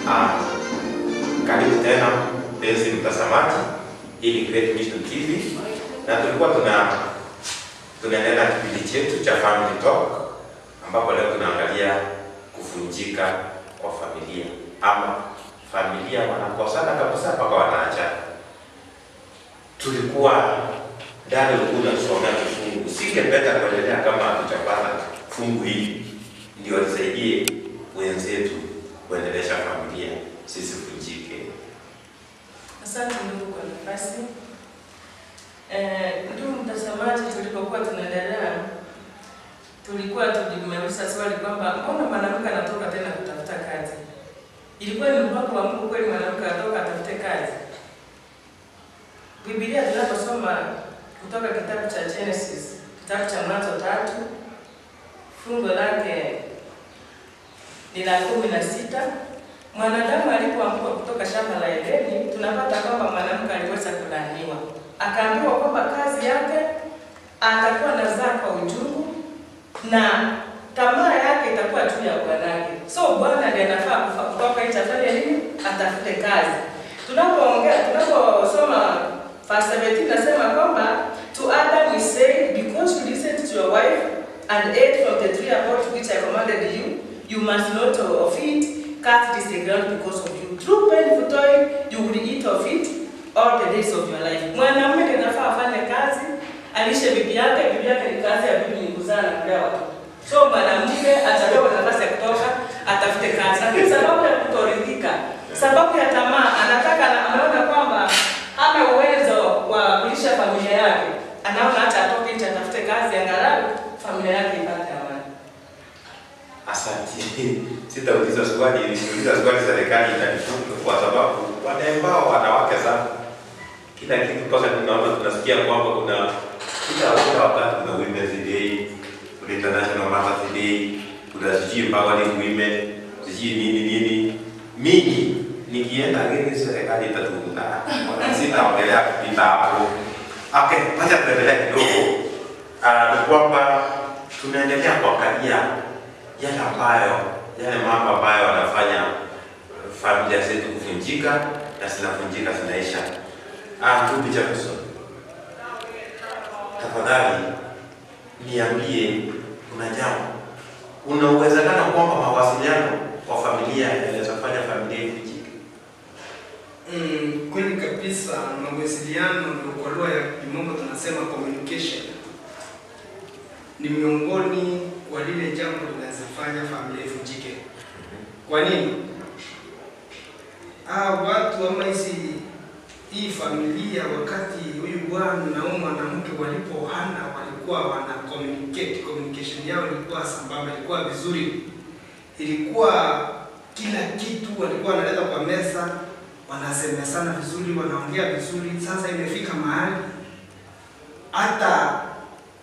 Ah, karibu tena mpenzi mtazamaji, hii ni Great Mission TV na tulikuwa tuna tunaendelea na kipindi chetu cha Family Talk ambapo leo tunaangalia kuvunjika kwa familia ama familia wanakosana kabisa mpaka wanaachana. Tulikuwa dada ulikuwa unasomea kifungu, singependa kuendelea kama hatujapata fungu hili ndio lisaidie wenzetu kuendelesha familia sisivunjike. Asante ndugu kwa nafasi. Eh, ndugu mtazamaji, tulipokuwa tunaendelea tulikuwa tulimeuliza swali kwamba mbona mwanamke anatoka tena kutafuta kazi? Ilikuwa ni mpango wa Mungu kweli mwanamke atoka atafute kazi? Biblia tunaposoma kutoka kitabu cha Genesis, kitabu cha Mwanzo tatu fungu lake ni la kumi na sita mwanadamu alipoanguka kutoka shamba la Edeni, tunapata kwamba mwanamke aliweza kulaaniwa, akaambiwa kwamba kazi yake atakuwa na zaa kwa uchungu na tamaa yake itakuwa juu ya bwanake. So bwana ndiye anafaa kufa- kutoka nje afanye nini? Atafute kazi. Tunapoongea, tunaposoma verse 17 nasema kwamba to Adam we say because you listened to your wife and ate from the tree about which I commanded you, you must not of it cut this the ground because of you. Through painful toil you will eat of it all the days of your life. Mwanamume ndiye anafaa afanye kazi, alishe bibi yake, bibi yake ni kazi ya bibi ni kuzaa na kulea watoto. So mwanamke atapewa nafasi ya kutoka atafute kazi, lakini sababu ya kutoridhika, sababu ya tamaa, anataka anaona kwamba hana uwezo wa kulisha familia yake, anaona hata atoke nje atafute kazi, angalau familia yake ipate amani. Asante. Sitauliza swali, niuliza swali serikali itanifunga kwa sababu wanaembao wanawake sana. Kila kitu mpaka tunaona tunasikia kwamba kuna kila kila wakati kuna Women's Day, kuna International Mother's Day, kuna sijui empowering women, sijui nini nini. Mimi nikienda geni serikali itatunda. Sitaongelea kupita hapo. Okay, wacha tuendelee kidogo. Ah, ni kwamba tunaendelea kuangalia yale ambayo yale mambo ambayo wanafanya familia zetu kuvunjika na zinavunjika zinaisha. Ah, ndugu Jefferson, tafadhali niambie, kuna jambo, kuna uwezekano kwamba mawasiliano kwa familia yanaweza kufanya familia ivunjike? Mm, kweli kabisa, mawasiliano ndio kwa lugha ya kimombo tunasema communication ni miongoni wa lile jambo linazofanya familia ivunjike. Kwa nini? Ah, watu ama hizi hii familia wakati huyu bwana na huyu mwanamke walipohana walikuwa wana communicate, communication yao ilikuwa sambamba, ilikuwa vizuri, ilikuwa kila kitu walikuwa wanaleta kwa meza, wanasemesana vizuri, wanaongea vizuri. Sasa imefika mahali hata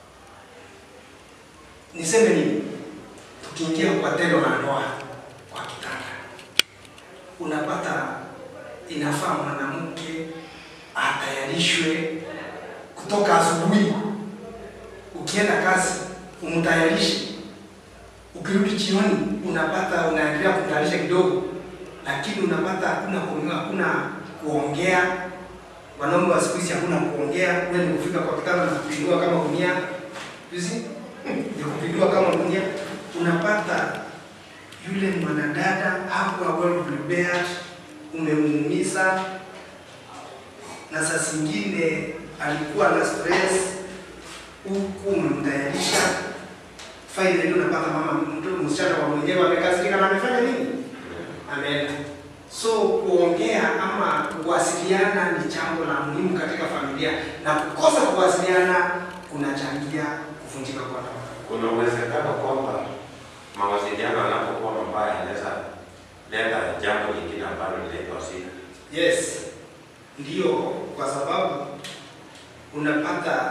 niseme nini, tukiingia kwa tendo la ndoa kwa kitanda, unapata inafaa mwanamke atayarishwe kutoka asubuhi, ukienda kazi umtayarishe, ukirudi jioni unapata unaendelea kumtayarisha kidogo, lakini unapata hakuna kuongea, hakuna kuongea. Wanaume wa siku hizi hakuna kuongea, wewe ni kufika kwa kitanda na kupindua kama gunia, you see? ni kupindua kama gunia. Unapata yule mwanadada hakuwa well prepared, umemuumiza, na saa zingine alikuwa na stress, huku umemtayarisha finally unapata mama mtu msichana wa mwenyewe amekasirika na amefanya nini? Ameenda. So kuongea ama kuwasiliana ni jambo la muhimu katika familia, na kukosa kuwasiliana kunachangia kuvunjika kwa ndoa. Kuna uwezekano kwamba mawasiliano yanapokuwa mabaya yanaweza leta jambo lingine ambalo linaitwa shida. Yes, ndio kwa sababu unapata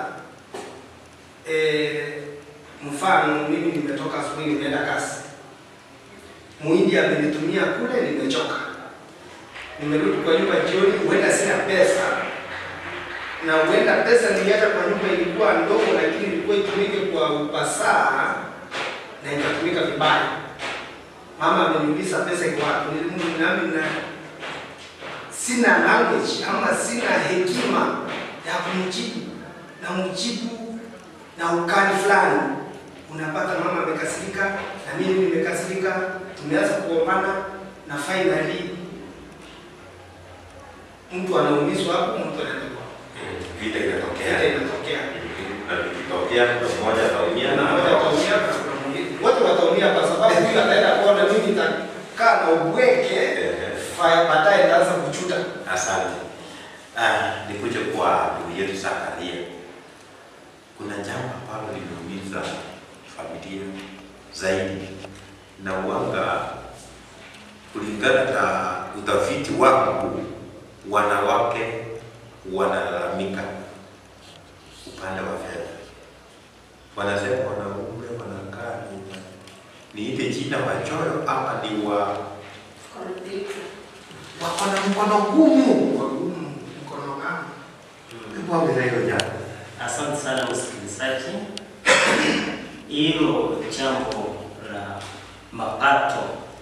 eh, mfano mimi nimetoka asubuhi nimeenda kazi, muhindi amenitumia kule, nimechoka, nimerudi kwa nyumba jioni, huenda sina pesa na huenda pesa niliacha kwa nyumba ilikuwa ndogo, lakini ilikuwa itumike kwa upasaa na ikatumika vibaya. mama ameniuliza pesa iko wapi, Nili- nami na sina language ama sina hekima ya kumjibu na mjibu na ukali fulani. Unapata mama amekasirika na mimi nimekasirika, tumeanza kugombana na finally mtu anaumizwa hapo, mtu anaenda kwa Vita vita inatokea. inatokea. Na vikitokea kuna mmoja ataumia na Mmoja ataumia na kuna mwingine. Wote wataumia kwa sababu huyu ataenda kuona mimi nitakaa na ubweke, Eh, faya baadaye nitaanza kuchuta. Asante. Ah, nikuje kwa ndugu yetu Zakaria. Kuna jambo ambalo limeumiza familia zaidi na uanga, kulingana na utafiti wangu, wanawake wanalalamika upande wa fedha. Wanasema wanaume wanakaa ni niite jina wachoyo ama ni wa wako na mkono gumu. Wagumu mkono wangu. Hebu ongeza hilo jambo. Asante sana msikilizaji. Hilo jambo la mapato,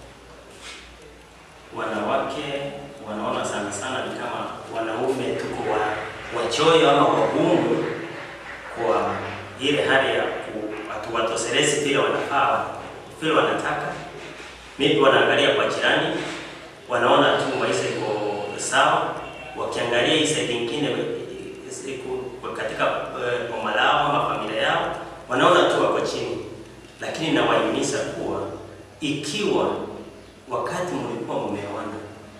wanawake wanaona sana sana ni kama wanaume tuko wa wachoyo ama wagumu kwa ile hali ya ku- hatuwatoshelezi vile wanafaa vile wanataka. Maybe wanaangalia kwa jirani, wanaona tu maisha iko sawa, wakiangalia hii side nyingine iko katika eh, boma lao ama familia yao, wanaona tu wako chini, lakini nawahimiza kuwa ikiwa wakati mlikuwa mmeoana,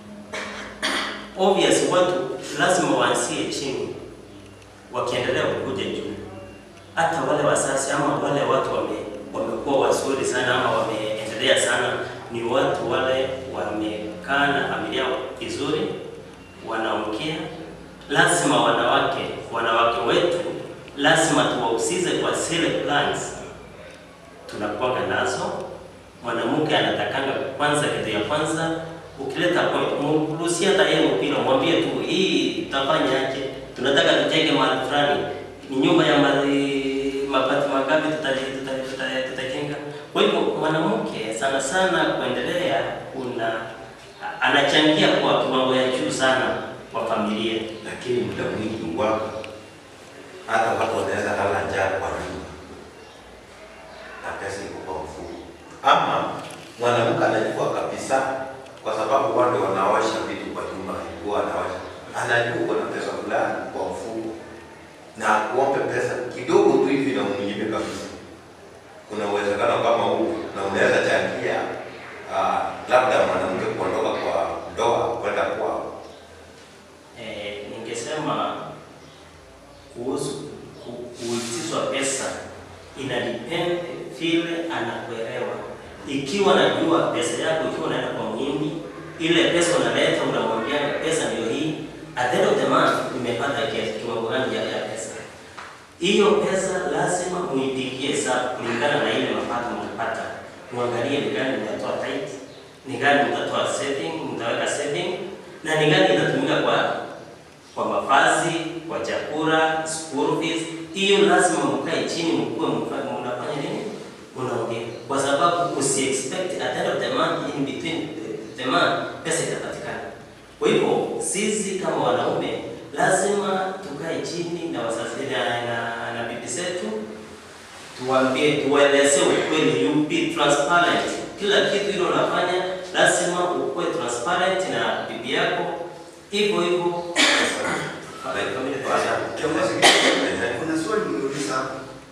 obvious watu lazima waanzie chini, wakiendelea kukuja juu. Hata wale wasasi ama wale watu wame wamekuwa wazuri sana ama wameendelea sana, ni watu wale wamekaa na familia vizuri, wanaongea. Lazima wanawake wanawake wetu lazima tuwahusishe kwa zile plans tunakuwaga nazo. Mwanamke anatakanga kwanza, kitu ya kwanza ukileta point, mruhusie hata yeye mpira, mwambie tu hii tutafanya aje, tunataka tujenge mahali fulani, ni nyumba ya mali mabati mangapi tutajenga tuta, tuta, tutajenga. Kwa hivyo mwanamke sana sana kuendelea, kuna anachangia kwa kiwango ya juu sana kwa familia. lakini muda mwingi wako hata watu wanaweza lala njaa kwa nyumba na pesa iko kwa mfuko, ama mwanamke anajua kabisa, kwa sababu wale wanaosha vitu kwa nyumba, alikuwa anaosha, anajua uko na pesa fulani kwa mfuko, na kuombe pesa kidogo tu hivi na umnyime kabisa. Kuna uwezekano kama huu, na unaweza changia ah, labda mwanamke kuondoka kwa ndoa kwenda kwao. Eh, ningesema kuhusu ku- kuitishwa pesa ina depend vile anakuelewa. Ikiwa najua pesa yako, ikiwa unaenda kwa mwingi, ile pesa unaleta, unamwambia pesa ndio hii, at the end of the month nimepata kiasi kiwango gani ya ya pesa. Hiyo pesa lazima muipigie hesabu kulingana na ile mapato mnapata. Muangalie ni gani mtatoa tight, ni gani mtatoa saving, mtaweka saving na ni gani itatumika kwa kwa mavazi, kwa chakula, school fees. Hiyo lazima mkae chini, mkuwe mfa- mnafanya nini, unaongea, kwa sababu usi expect at the end of the month, in between the- the month, pesa itapatikana. Kwa hivyo sisi kama wanaume lazima tukae chini na wazazi na, na, na bibi zetu tuwaambie, tuwaelezee ukweli, you be transparent. Kila kitu hilo unafanya lazima ukuwe transparent na bibi yako, hivyo hivyo. Kiongozi, kuna swali nimeuliza hapo.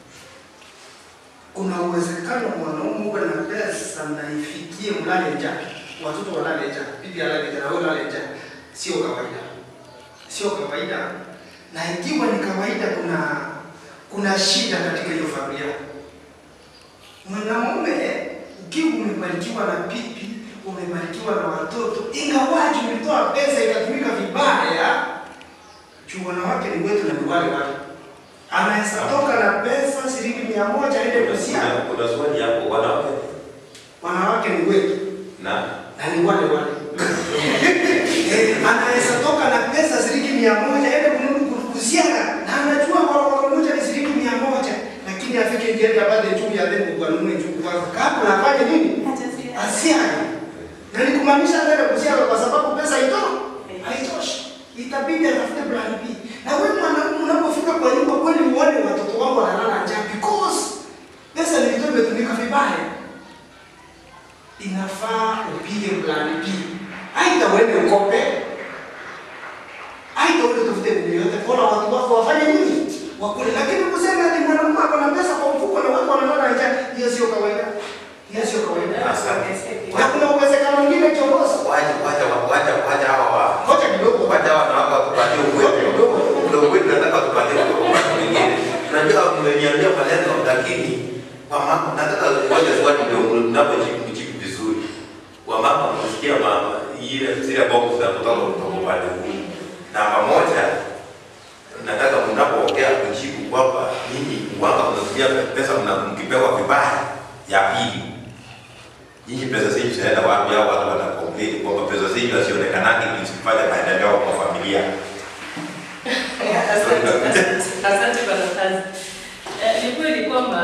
Kuna uwezekano mwanaume uwe na pesa na ifikie mlale njaa, watoto walale njaa, bibi alale njaa, na wewe ulale njaa? Sio kawaida, sio kawaida. Na ikiwa ni kawaida, kuna kuna shida katika hiyo familia. Mwanamume ukiwa umebarikiwa na bibi, umebarikiwa na watoto, ingawaji ulitoa pesa ikatumika vibaya, juu wanawake ni wetu na ni wale wale. Anaweza toka na pesa shilingi mia moja aende kusia, Kuna kuna swali hapo, wanawake wanawake ni wetu na na ni wale wale. Eh, Anaweza toka na pesa shilingi mia moja aende kununua kusiaga, na anajua kwa moja ni shilingi mia moja, lakini afike njiani apate juu ya demu kwa nunue juu kwanza, kabla afanye nini? Asiaga. kumaanisha hata kusiaga kwa sababu pesa ito haitoshi, itabidi atafute plan B. Na wewe mwanaume unapofika kwa nyumba kweli uone watoto wako wanalala njaa because pesa nilitoa imetumika vibaya, inafaa upige plan B. Aidha uende ukope, aidha uende utafute mbinu yote, mbona watu wako wafanye nini? Wakule. Lakini kusema ati mwanamume ako na pesa kwa mfuko na watu wanalala njaa, hiyo sio kawaida, hiyo sio kawaida. Na kuna uwezekano mwingine kiongozi, Wacha wacha wacha wacha hawa wa ngoja kidogo, wacha hawa na wako tupatie ukweli. Ndio ukweli nataka tupatie kwa watu wengine. Unajua mmeniambia maneno lakini kwa mama nataka ngoja swali ndio mnapojibu jibu vizuri. Kwa mama msikia mama ile zile box za kutoka kutoka pale huu. Namba moja nataka mnapoongea kujibu kwamba nyinyi wanga mnatumia pesa mna- mkipewa vibaya. Ya pili nyinyi pesa zenyu zinaenda wapi? Au watu wana complain kwamba pesa zenyu hazionekanagi zikifanya maendeleo kwa familia. Asante asante kwa nafasi. Eh, Ni kweli kwamba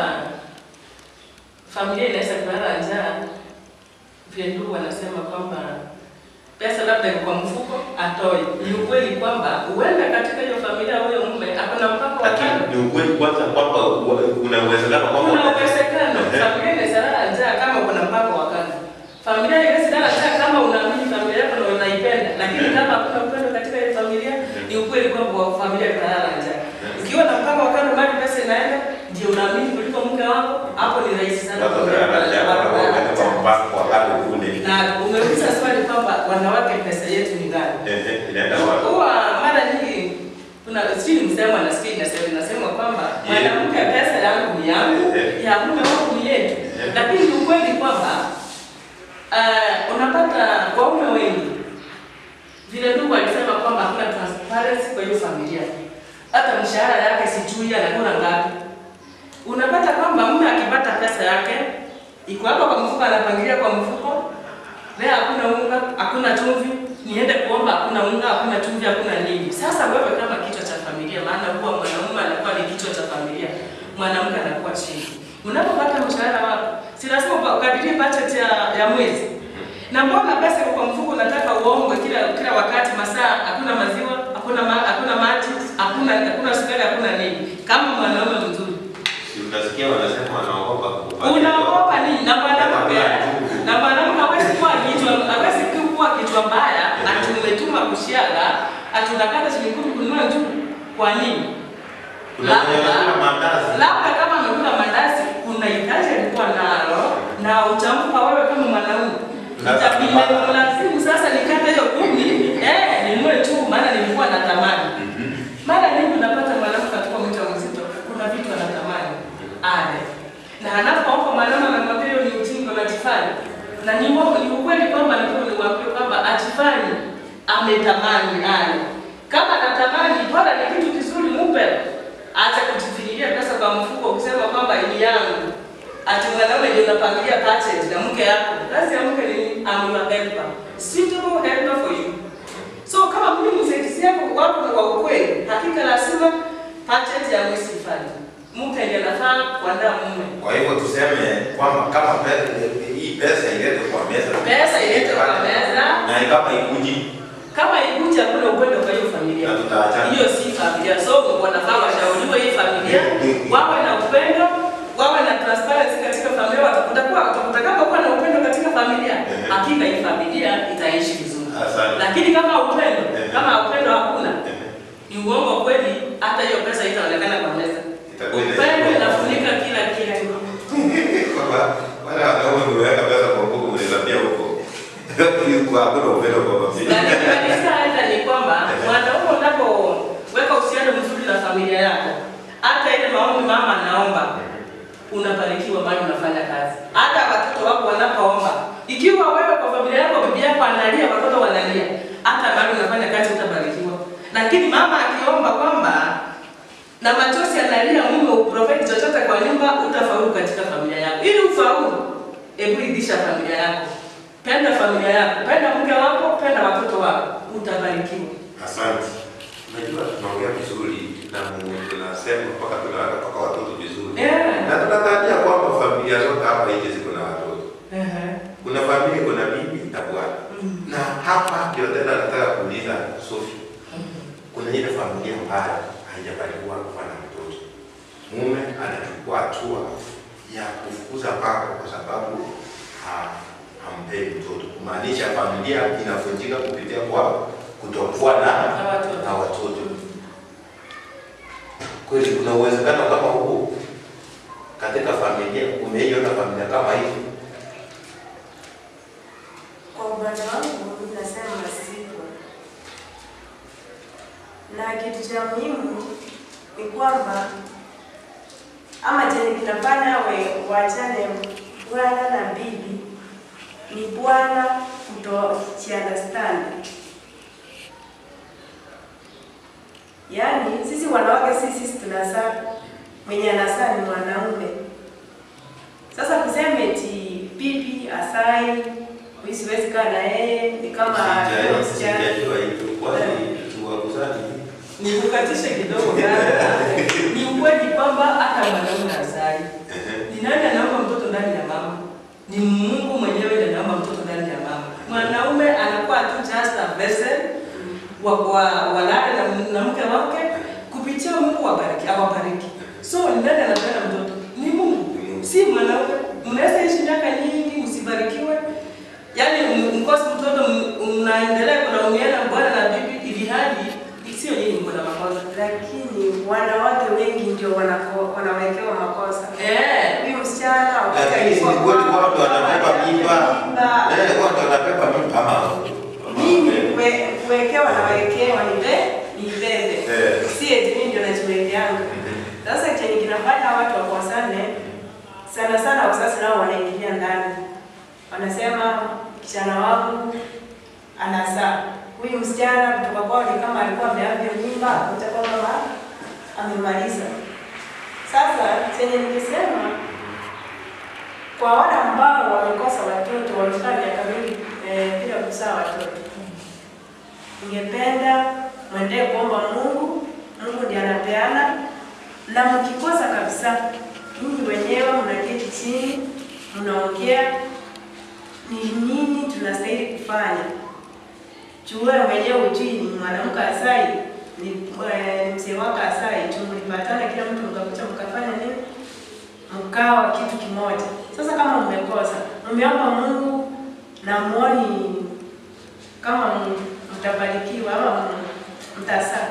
familia inaweza kulala njaa, vile ndugu wanasema kwamba pesa labda iko kwa mfuko atoe. Ni ukweli kwamba huenda katika hiyo familia huyo mume akona mpaka wa Lakini kando. ni ukweli kwanza kwamba u- kuna uwezekano kwamba Kuna uwezekano familia inaweza lala njaa kama kuna mpaka wa kando. Familia inaweza lala njaa kama unaamini familia yako na unaipenda, lakini kama hakuna upendo katika hiyo familia, ni ukweli kwamba wa- familia italala njaa. Ukiwa na mpaka wa kando, mali pesa inaenda, ndio unaamini kuliko mke wako, hapo ni rahisi sana watu familia wanalala njaa, kulala wanakuwa njaa. kwa mpango wa kando kule. Na umeuliza swali kwamba wanawake pesa yetu ni gani? Ehe, inaenda wapi? Huwa mara nyingi kuna sijui msemo nasikia inasema inasema kwamba Yeah. mwanamke pesa yangu ni yangu, Yeah. ya mume wangu ni yetu. Yeah. Lakini ni ukweli kwamba uh, unapata waume wengi vile ndugu alisema kwamba hakuna transparency kwa hiyo familia. Hata mshahara yake sijui anakula ngapi. Unapata kwamba mume akipata pesa yake iko hapa kwa mfuko, anapangilia kwa mfuko. Leo hakuna unga, hakuna chumvi, niende kuomba, hakuna unga, hakuna chumvi, hakuna nini. Sasa wewe kama kichwa cha familia, maana huwa mwanamume anakuwa ni kichwa cha familia, mwanamke anakuwa chini. Unapopata mshahara wako, si lazima ukadirie budget ya, ya mwezi. Na mbona pesa iko kwa mfuko, unataka uombwe kila kila wakati, masaa hakuna maziwa, hakuna ma, hakuna maji, hakuna hakuna sukari, hakuna nini. Kama mwanaume mzuri Si unasikia wanasema wanaogopa kukupatia. unaogopa nini? Na mwanamke na mwanamke hawezi kuwa kichwa hawezi kuwa kichwa mbaya, ati umetuma kushiaga, ati unakata shilingi kumi kununua njugu. Kwa nini? Kuna mwenye anakula mandazi. labda kama amekula mandazi, kuna hitaji alikuwa nalo na utampa wewe kama mwanaume Sasa- Itamlazimu sasa nikate hiyo kumi eh, ninunue tu, maana nilikuwa natamani Mhm. mara nyingi unapata mwanamke akiwa mjamzito, kuna vitu anatamani ale, na anapoomba mwanaume anamwambia hiyo ni ujinga unajifanya, na ni mo- ni ukweli kwamba ndio niwaambie kwamba ajifanye ametamani ale. Kama anatamani, bora ni kitu kizuri, mupe. Acha kujifinyilia pesa kwa mfuko kusema kwamba ni yangu. Ati mwanaume ndio unapangilia budget na mke yako. Kazi ya mke ni I'm your helper. Suitable helper for you. So kama mimi msaidizi yako wako na wa ukweli, hakika lazima budget ya mwezi ifanye. Mke ndiye anafaa kuandaa mume. Kwa hivyo tuseme kwamba kama pe- hii pesa iletwe kwa meza. Pesa iletwe kwa meza. Na kama ikuji Kama ikuja hakuna upendo kwa hiyo familia. na tutaachana. Hiyo si familia. So wanafaa washauriwe hii familia, wawe na upendo, wawe na transparency katika familia. Watakuwa watakuta kama kuwa na upendo katika familia, Ehe. hakika hii familia itaishi vizuri. Asante. Lakini kama upendo, Ehe. kama upendo hakuna, Ehe. ni uongo kweli, hata hiyo pesa itaonekana kwa meza. Itakuwa ina- Upendo inafunika kila kitu. Kwamba wale wanaume wameweka pesa kwa mfuko mnaweza huko. Kwa hakuna upendo kwa Na familia. nikimaliza hata ni kwamba mwanaume unapoweka uhusiano mzuri na familia yako, hata ile maombi mama anaomba, unabarikiwa mahali unafanya kazi. Hata watoto wako wanapoomba, ikiwa wewe kwa familia yako bibi yako analia, watoto wanalia, hata mahali unafanya kazi utabarikiwa. Lakini mama akiomba kwamba na machozi analia mume uprofeti chochote kwa nyumba, utafaulu katika familia yako. Ili ufaulu, hebu ridhisha familia yako, penda familia yako, penda mke wako, penda watoto wako, utabarikiwa. Asante. Unajua tunaongea vizuri na Mungu tunasema mpaka tunaweka mpaka watoto vizuri. Yeah. Na tunatarajia kwamba familia zote hapa nje ziko na watoto. Ehe. Kuna familia kuna bibi na bwana. Na hapa ndio tena nataka kuuliza Sophie, kuna ile familia ambayo haijabarikiwa kuwa na mtoto, mume anachukua hatua ya kufukuza paka kwa sababu ha- hampei mtoto, kumaanisha familia inavunjika kupitia kwa kutokuwa na Na watoto. na watoto. Kweli kuna uwezekano kama huu katika familia? Umeiona familia kama hivi? Kwa upande wangu nasema sipo, na kitu cha muhimu ni kwamba ama chenye kinafanya we waachane bwana na bibi ni bwana kutojiunderstand. Yaani sisi wanawake sisi sisi tunazaa, mwenye anazaa ni mwanaume. Sasa kusema eti bibi asai mimi siwezi kaa na yeye ni kama Sija- msichana. Sijajua hivyo, kwani tuwakuzani? Nikukatishe kidogo dada. Ni ukweli kwamba hata mwanaume hazai. Ni nani anaomba mtoto ndani ya mama? Ni Mungu mwenyewe ndiye anaomba mtoto ndani ya mama. Mwanaume anakuwa tu just a vessel wa wa walale na, na mke wake kupitia Mungu wabariki, awabariki. So ni nani anapenda mtoto? Ni Mungu, si mwanaume. Mnaweza ishi miaka nyingi msibarikiwe, yaani m- mkose mtoto, m- mnaendelea kulaumiana bwana na bibi, ili hali sio nyinyi mko na makosa. Lakini wanawake wengi ndio wanako- wanawekewa makosa. Eh, Huyu msichana wakati Lakini si alikuwa ni kweli kwao, wao ndio wanabeba mimba. mimba. Eh, wao ndio wanabeba mimba ama Mimi kue- kuwekewa na wekewa ni be ni bebe. Eh. Si eti mimi ndio najiwekeanga. Sasa chenye kinafanya watu wakosane sana sana wazazi nao wanaingilia ndani. Wanasema kijana wangu anazaa. Huyu msichana kutoka kwao ni kama alikuwa ameavya mimba, kutoka kama amemaliza. Sasa chenye nikisema kwa wale ambao wamekosa watoto wamekaa miaka mingi eh, bila kuzaa watoto, ningependa mwendee kuomba Mungu. Mungu ndiye anapeana, na mkikosa kabisa, ninyi wenyewe mnaketi chini, mnaongea ni nini tunastahili kufanya. Jua mwenyewe ujui ni mwanamke asai ni eh, ni mzee wako asai tu, mlipatana kila mtu mkakucha mkafanya nini, mkawa kitu kimoja. Sasa kama mmekosa, mmeomba Mungu na muoni kama m- mtabarikiwa ama m- mtasaa,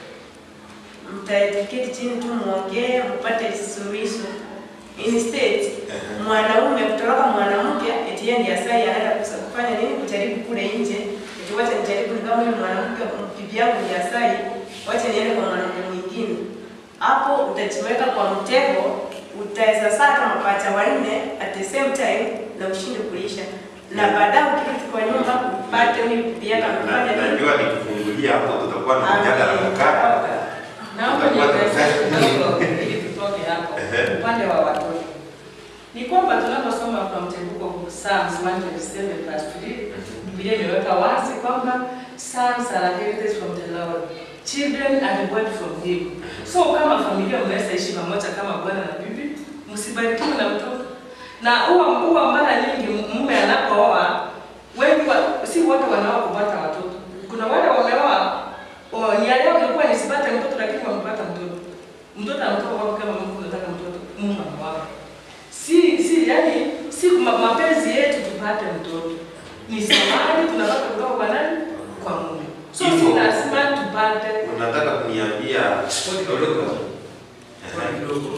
mtaketi chini tu muongee, mpate suluhisho. Instead mwanaume kutoroka mwanamke eti yeye ndiye asai anaenda kusa- kufanya nini, kujaribu kule nje, eti wacha nijaribu, ni kama huyu mwanamke bibi yangu ni asai, wacha niende kwa mwanamke mwingine. Hapo utajiweka kwa mtego, utaweza saka mapacha wanne at the same time na ushinde kuisha, na baadaye ukirudi kwa nyumba upate huyu bibi yako amefanya Na- nini. najua nikifungulia hapo tutakuwa na mjadala mkali. naomba niongezee kidogo ili tutoke hapo Ehe. upande wa watoto. Ni kwamba tunaposoma from the book of Psalms 127 verse 3, Biblia imeweka wazi kwamba sons are a heritage from the Lord. Children are the word from him. So kama familia mnaweza ishi pamoja kama bwana na bibi, msibarikiwe na mtoto. Na huwa huwa mara nyingi mume anapooa wengi wa, si wote wanaoa kupata watoto. Kuna wale wameoa oh, nia yao ilikuwa nisipate mtoto lakini wamepata mtoto. Mtoto anatoka kwako kama Mungu anataka mtoto, Mungu amewapa. Si si yani si ma, mapenzi yetu tupate mtoto. Ni samani tunapata kutoka kwa nani? Kwa Mungu. So Hivyo. si lazima tupate Unataka kuniambia kidogo. Kwa kidogo.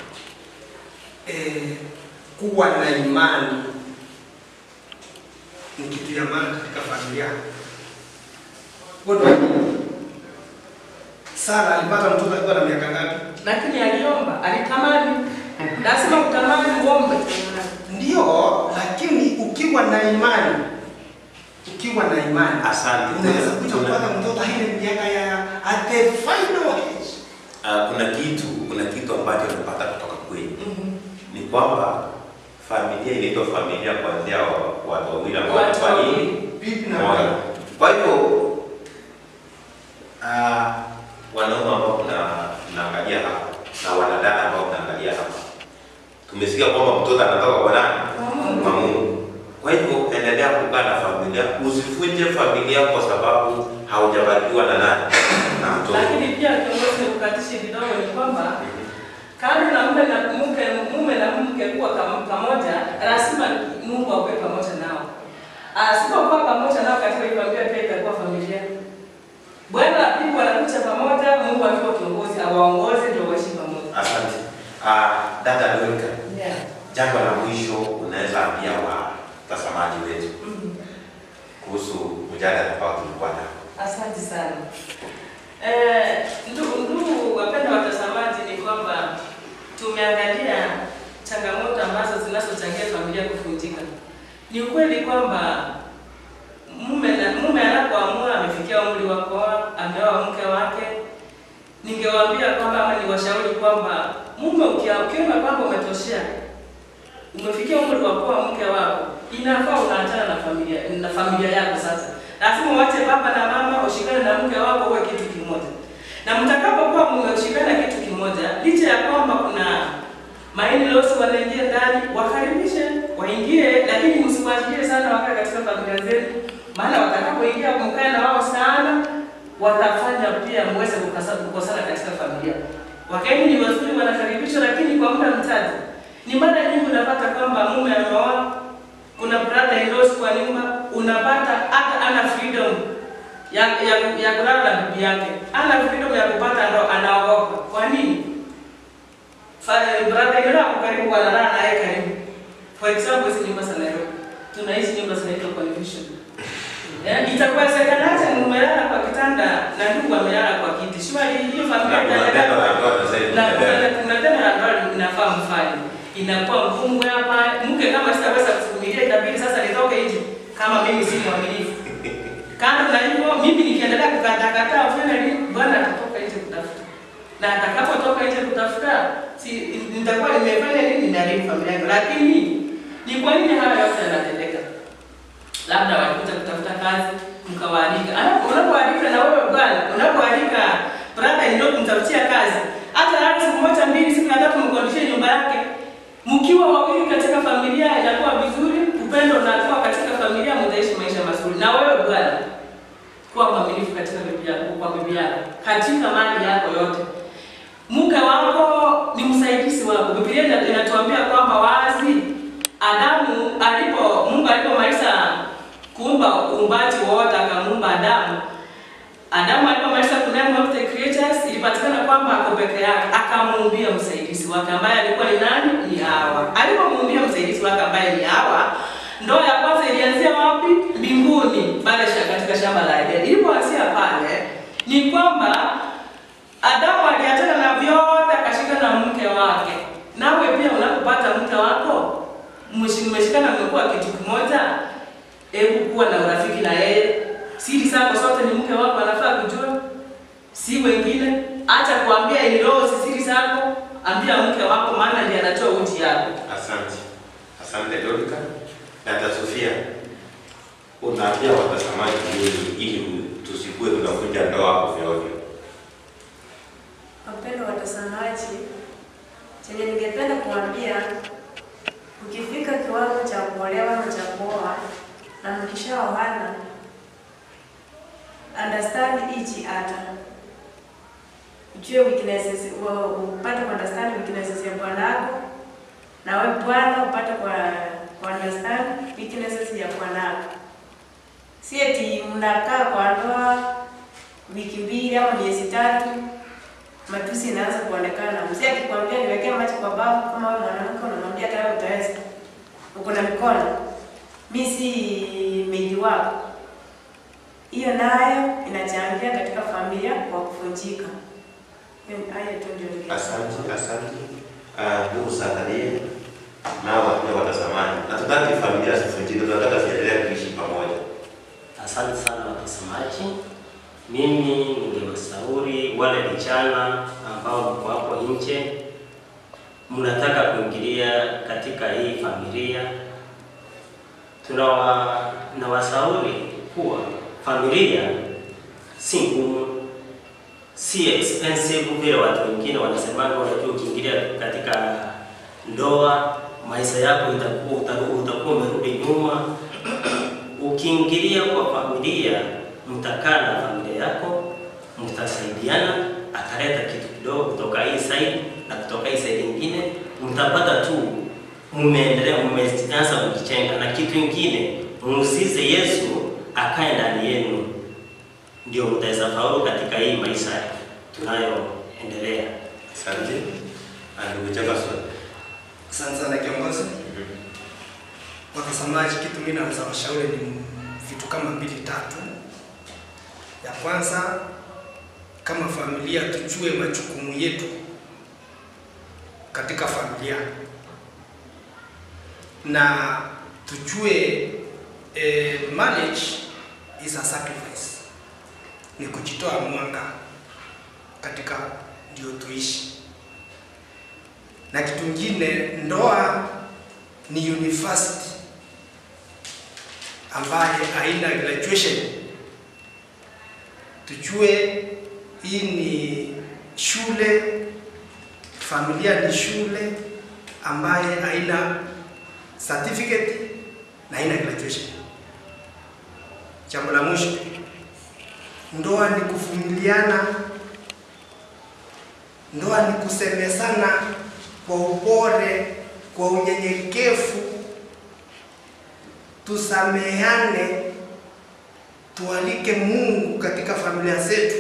Eh, kuwa na imani ni kitu ya maana katika familia. Wewe Sara alipata mtoto akiwa na miaka ngapi? lakini aliomba, alitamani. Lazima utamani uombe. Ndio, lakini ukiwa na imani, ukiwa na imani, Asante. unaweza kuja Kuna- kupata mtoto ile miaka ya at the final age. Ah, kuna kitu kuna kitu ambacho napata kutoka kwenu ni kwamba familia inaitwa familia kuanzia wa- watu wawili ambao Watu wamefanya wawili. Bibi na moja. bwana. Kwa hivyo ah, wanaume ambao mna- mnaangalia hapa na wanadada ambao mnaangalia hapa, tumesikia kwamba mtoto anatoka kwa nani? Kwa Mungu. Kwa Mungu. Kwa hivyo endelea kukaa na familia, usivunje familia kwa sababu haujabarikiwa na nani na mtoto. Lakini pia kiongozi, ukatishi kidogo ni kwamba kando na mume na mke mume na mke kuwa kam- pamoja, lazima Mungu awe pamoja nao. Asipokuwa pamoja nao katika hiyo familia, pia itakuwa familia. Bwana na bibi wanakuja pamoja, Mungu akiwa kiongozi awaongoze ndio waishi pamoja. Asante. Ah, dada Dorika, Yeah. jambo la mwisho unaweza ambia watazamaji wetu Mhm. kuhusu mjadala ambao tulikuwa nao. Asante sana. Eh, ndugu ndugu wapenda watazamaji, ni kwamba tumeangalia changamoto ambazo zinazochangia familia kuvunjika. Ni ukweli kwamba mume na mume anapoamua amefikia umri wa kuoa, ameoa mke wake, ningewaambia kwamba ama niwashauri kwamba mume ukia- ukiona kwamba umetoshea, umefikia umri wa kuoa mke wako, inafaa unaachana na familia na familia yako sasa lazima uache baba na mama ushikane na mke wako uwe kitu kimoja, na mtakapokuwa mmeshikana kitu kimoja, licha ya kwamba kuna maini losi wanaingia ndani, wakaribishe waingie, lakini msiwachilie sana wakae katika familia zenu, maana watakapoingia mkae na wao sana, watafanya pia muweze kukasa- kukosana katika familia. Wakaeni ni wazuri, wanakaribishwa, lakini kwa muda mchache. Ni mara nyingi unapata kwamba mume ameoa kuna brother in laws kwa nyumba, unapata hata ana freedom ya ya, ya kulala na bibi yake, ana freedom ya kupata ndo anaogopa. Kwa nini? Fa- brother in law ako karibu, wanalala naye karibu. For example, hizi nyumba za Nairobi, tuna hizi nyumba zinaitwa convention. Yeah, itakuwezekanaje mumelala kwa kitanda na ndugu amelala kwa kiti? Shwari hiyo familia Na kuna itaendelea tendo la ndoa sasa hivi na linaendelea. kuna kuna tendo la ndoa inafaa mfanye, inakuwa ngumu hapa. Mke kama sitaweza kuvumilia, itabidi sasa nitoke nje kama mimi si mwaminifu. Kando na hivyo, mimi nikiendelea kukatakata ufanye nini, bwana atatoka nje kutafuta, na atakapotoka nje kutafuta, si nitakuwa nimefanya nini, nimeharibu familia yangu. Lakini ni kwa nini haya yote yanatendeka? labda walikuja kutafuta kazi mkawaalika. Alafu unapoalika na wewe bwana, unapoalika brother ndio kumtafutia kazi, hata hata siku moja mbili, siku ya tatu mkondishe nyumba yake, mkiwa wawili katika familia inakuwa vizuri, upendo unakuwa katika familia, mtaishi maisha mazuri. Na wewe bwana, kuwa mwaminifu katika bibi yako, kwa bibi yako, katika mali yako yote. Mke wako ni msaidizi wako. Biblia ina- inatuambia kwamba wazi Adamu alipo Mungu alipomaliza kuumba uumbaji wote akamuumba Adamu. Adamu alipomaliza kuname of the creatures ilipatikana kwamba ako peke yake, akamuumbia msaidizi wake ambaye alikuwa ni nani? Ni Hawa. Alipomuumbia msaidizi wake ambaye ni Hawa, ndoa ya kwanza ilianzia wapi? Mbinguni, pale sha- katika shamba la Edeni. Ilipoanzia pale ni kwamba Adamu aliachana na vyote akashika na mke wake. Nawe pia unapopata mke wako mmeshi- mmeshikana, mmekuwa kitu kimoja, hebu kuwa na urafiki na yeye. Siri zako zote ni mke wako anafaa kujua, si wengine. Acha kuambia in-laws siri zako, ambia mke wako, maana ndiye anatoa uji yako. Asante, asante Dorika. Dada Sofia, unaambia watazamaji nini ili tusikue tunavunja ndoa ovyo ovyo? Wapendwa watazamaji, chenye ningependa kuambia, ukifika kiwango cha kuolewa na cha kuoa na mkishaoana, understand each other, ujue weaknesses, wa- upate ku understand weaknesses ya bwanako, na wewe bwana upate kwa ku understand weaknesses ya bwanako. Si eti mnakaa kwa ndoa wiki mbili ama miezi tatu matusi inaanza kuonekana. Mzee akikwambia niwekee macho kwa babu, kama wewe mwanamke unamwambia kama utaweza, uko na mikono, mi si meidi wako. Hiyo nayo inachangia katika familia kwa kuvunjika. Hiyo ni- Hayo tu ndio ningesema. Asante, asante. Ah, Ndugu Zakaria, nao wapia watazamaji, natutaki familia zivunjike, tunataka ziendelee kuishi pamoja. Asante sana watazamaji. Mimi ningewashauri wale vijana ambao mko hapo nje, mnataka kuingilia katika hii familia, tunawa nawashauri kuwa familia si ngumu, si expensive vile watu wengine wanasemanga, unajua ukiingilia katika ndoa maisha yako itakuwa utakuwa utakuwa umerudi nyuma. Ukiingilia kwa familia, mtakaa na familia yako, mtasaidiana, ataleta kitu kidogo kutoka hii side na kutoka hii side nyingine, mtapata tu mmeendelea, mmeanza kujichenga. Na kitu kingine, muusize Yesu akae ndani yenu, ndio mtaweza faulu katika hii maisha tunayoendelea. Asante. Ndugu Jefferson. Asante sana kiongozi. Watazamaji, kitu mimi naweza washauri ni vitu kama mbili tatu. Ya kwanza, kama familia tujue majukumu yetu katika familia na tujue eh, marriage is a sacrifice, ni kujitoa mwanga katika ndio tuishi na kitu kingine, ndoa ni university ambaye haina graduation. Tujue hii ni shule, familia ni shule ambaye haina certificate na haina graduation. Jambo la mwisho, ndoa ni kuvumiliana, ndoa ni kusemezana kwa upole, kwa unyenyekevu, tusameane, tualike Mungu katika familia zetu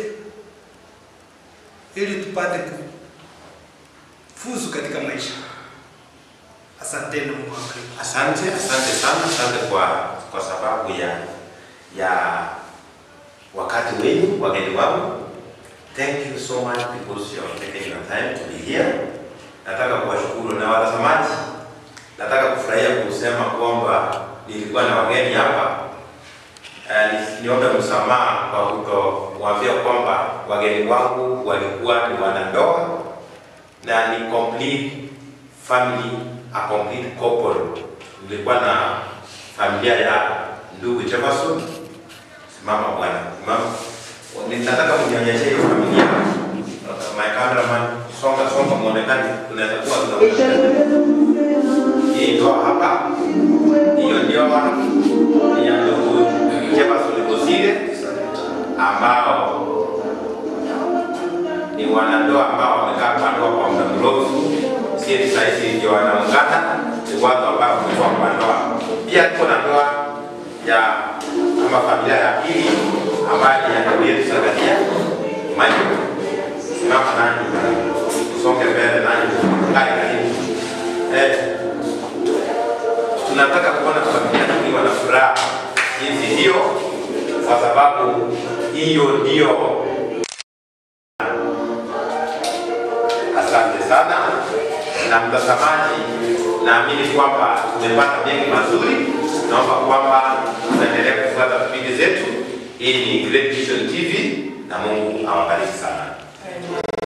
ili tupate kufuzu katika maisha. Asanteni, Mungu awabariki. Asante, asante sana, asante kwa kwa sababu ya ya wakati wenu, wageni wangu. Thank you so much because you are taking your time to be here. Nataka kuwashukuru na watazamaji. Nataka kufurahia kusema kwamba nilikuwa na wageni hapa. Eh, ni- niombe msamaha kwa kutowaambia kwamba wageni wangu walikuwa ni wanandoa na ni complete family, a complete couple. Nilikuwa na familia ya ndugu Jefferson. Simama bwana, simama. Ninataka kunionyesha hiyo familia. My cameraman, songa songa, muonekane. Tunaweza kuwa tunaona hii ndoa hapa. Hiyo ndoa ni ya ndugu Jefferson Bosire ambao ni wanandoa ambao wamekaa kwa ndoa kwa muda mrefu, si eti saa hizi ndio wanaungana, ni watu ambao wamekuwa kwa ndoa. Pia tuko na ndoa ya ama familia ya pili ambayo ni ya ndugu yetu Zakaria Michael. Simama nani, usonge mbele nani, kae karibu. Eh, tunataka kuona familia tukiwa na furaha jinsi hiyo, kwa sababu hiyo ndio Asante sana na mtazamaji, naamini kwamba tumepata mengi mazuri. Naomba kwamba tuendelee kufuata vipindi zetu. Hii ni Great Vision TV na Mungu awabariki sana. Amen.